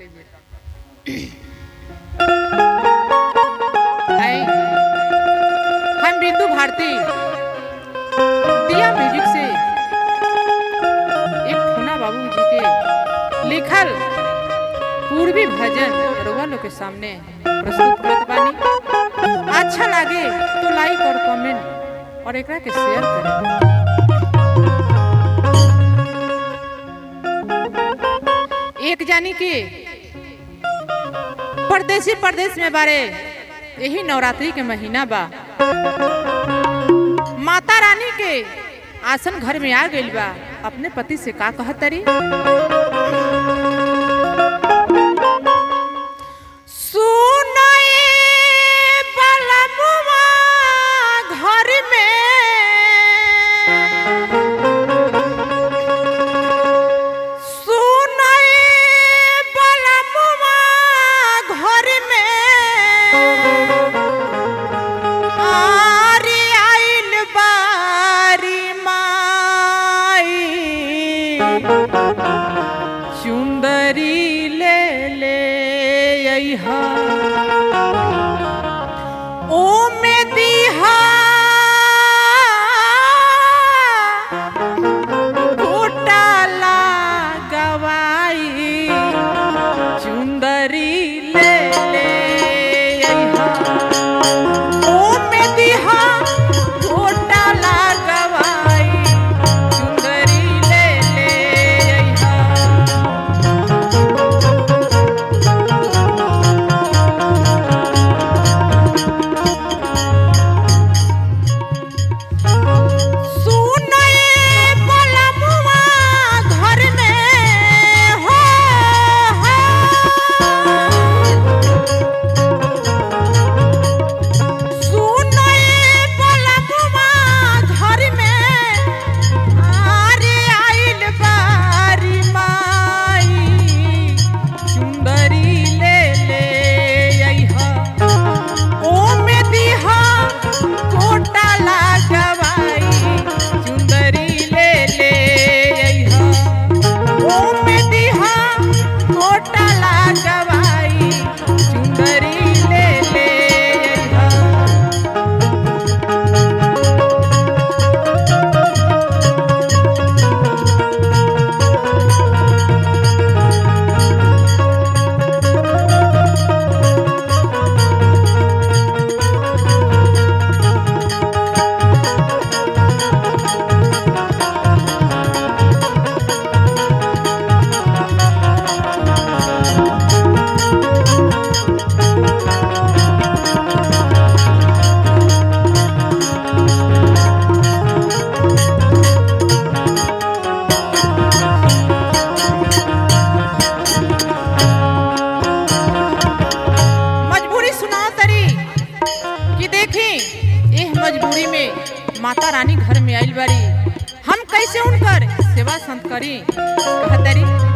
हाय हम बिंदु भारती दिया म्यूजिक से एक ठुना बाबू जी के लिखल पूर्वी भजन रउआ लोग के सामने प्रस्तुत करत बानी अच्छा लागे तो लाइक और कमेंट और एकरा के शेयर करें एक जानी के परदेसी परदेश में बारे यही नवरात्रि के महीना बा माता रानी के आसन घर में आ गइल बा अपने पति से का कहतरी सुनाए बलमुआ घर में सुनाए बलमुआ घर में आरी आइल बारी माई चुंदरी ले ले अइहा ओ में दीहा घोटाला गवाई चुंदरी ले ले अइहा ओ में दीहा घोटाला गवाई चुंदरी ले ले अइहा सुनए बलमुआ घर में हो सुनए बलमुआ घर में आरे आइल बारी माई चुंदरी ले ले अइहा ओ में दीहा कोटा लागवाई चुंदरी ले ले अइहा ओ में दीहा कोटा लागवाई चुंदरी ले ले अइहा मजबूरी सुनाओ तरी कि देखी एह मजबूरी में माता रानी घर में आइल बारी हम कैसे उनकर सेवा संत करी कहतरी